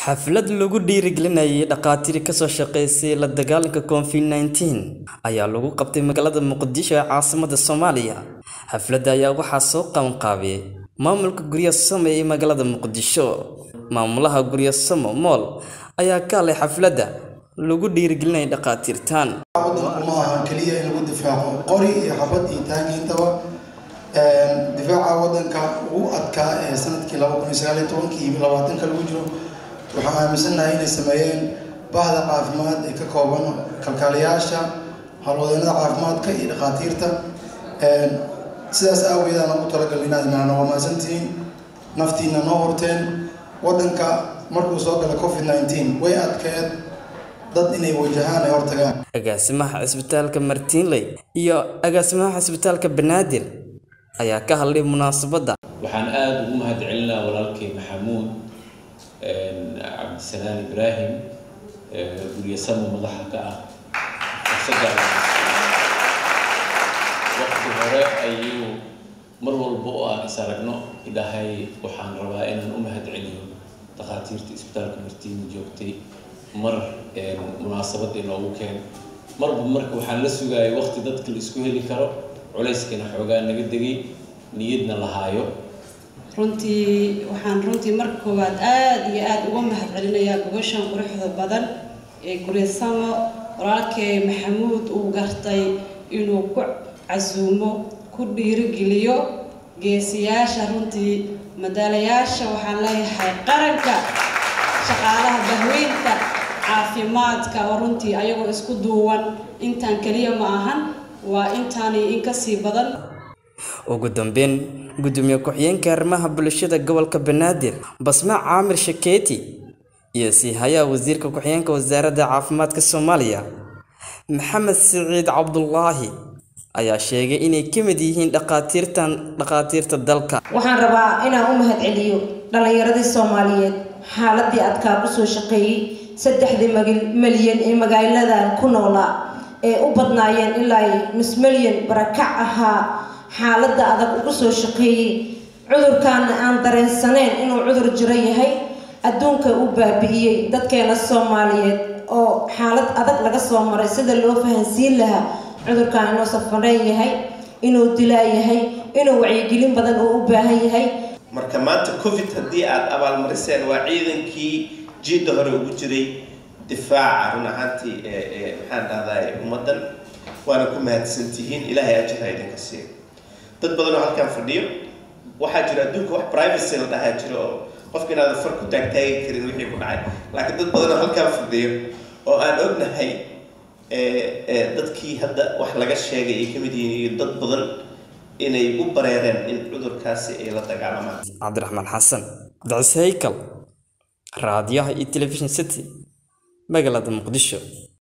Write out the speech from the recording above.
xaflad lagu dhiirigelinayay dhakhaatiir kasoo shaqeysay la dagaalanka covid nteen ayaa lagu qabtay magaalada muqdisho ee caasimada soomaaliya xafladda ayaa waxaa soo qabanqaabiyey maamulka guryasamo ee magaalada muqdisho maamulaha guryasamo mool ayaa ka hadlay xafladda lagu dhiirigelinayay dhakhaatiirtan wadanku ma aha keliya in lagu difaaco qori iyo xabad iyo taagiintaba difaaca wadanka ugu adkaa ee sanadkii laba kun iyo sagaal iyo tobankii iyo labaatanka lagu jiro waxaan aaminsannahay inay sameeyeen bahda caafimaad ee ka kooban kalkaaliyaasha howlwadeennada caafimaadka iyo dhakhaatiirta sidaas aaweed aan ugu talagalin inaad macna waa mahadsantihiin naftiina noo horteen wadanka markuu soo galay covid nteen way adkeed dad inay wajahaan ay hortagaan agaasimaha cisbitaalka martiinley iyo agaasimaha cisbitaalka banaadir ayaa ka hadlay munaasabadda waxaan aada ugu mahad celinaa walaalkay maxamuud cabdisalaan ibraahim guryasamo madaxa ka ah fursadda waqti hore ayuu mar walba oo aan is aragno idhahay waxaan rabaa inaan u mahad celiyo dhakhaatiirta isbitaalka martiini joogtay mar munaasabad inoogu keen marba marka waxaan la sugayay waqti dadka la isku heli karo culayskana xoogaa naga degay niyadna lahaayo runtii waxaan runtii marka koowaad aada iyo aada uga mahad celinayaa gobashan quruxda badan ee guryasamo walaalkay maxamuud uu gartay inuu ku casuumo ku dhiirigeliyo geesiyaasha runtii madaalayaasha waxaan leeyahay qaranka shaqaalaha bahweynta caafimaadka oo runtii ayagoo isku duuwan intaan keliya ma ahan waa intaani in kasii badan ugu dambeyn gudoomiye ku-xigeenka arrimaha bulshada gobolka banaadir basma caamir shakeeti iyo sii hayaha wasiirka ku-xigeenka wasaaradda caafimaadka soomaaliya maxamed siciid cabdulaahi ayaa sheegay inay ka mid yihiin dhakhaatiirtan dhakhaatiirta dalka waxaan rabaa inaan u mahad celiyo dhallinyaradii soomaaliyeed xaaladii adkaa kusoo shaqeeyey saddexdii malyan ee magaaladan ku noolaa ee u badnaayeen ilaa nus malyan barakac ahaa xaaladda adag ugu soo shaqeeyey cudurkaana aan dareensaneyn inuu cudur jiro yahay adduunka u baabi'iyey dadkeena soomaaliyeed oo xaalad adag laga soo maray sida loo fahansiin lahaa cudurkan inuu safareen yahay inuu dilaa yahay inuu wacyigelin badan uu u baahan yahay marka maanta covid haddii aada abaalmariseen waa ciidankii jiidda hore ugu jiray difaaca run ahaantii maxaan dhahday ummaddan waana ku mahadsantihiin ilaahay ajirha idinka siiyo dad badan oo halkan fadhiyo waxaa jira adduunka wax privacy la dhahaa jiro oo qofka inaadan far ku taagtaagi karin wixii ku dhacay laakiin dad badan oo halkan fadhiyo oo aan ognahay dadkii hadda wax laga sheegay ay ka mid yihiin iyo dad badan inay u bareereen in cudurkaasi ay la dagaalamaan cabdiraxmaan xasan dacis haykal raadiyaha iyo telefishin city magaalada muqdisho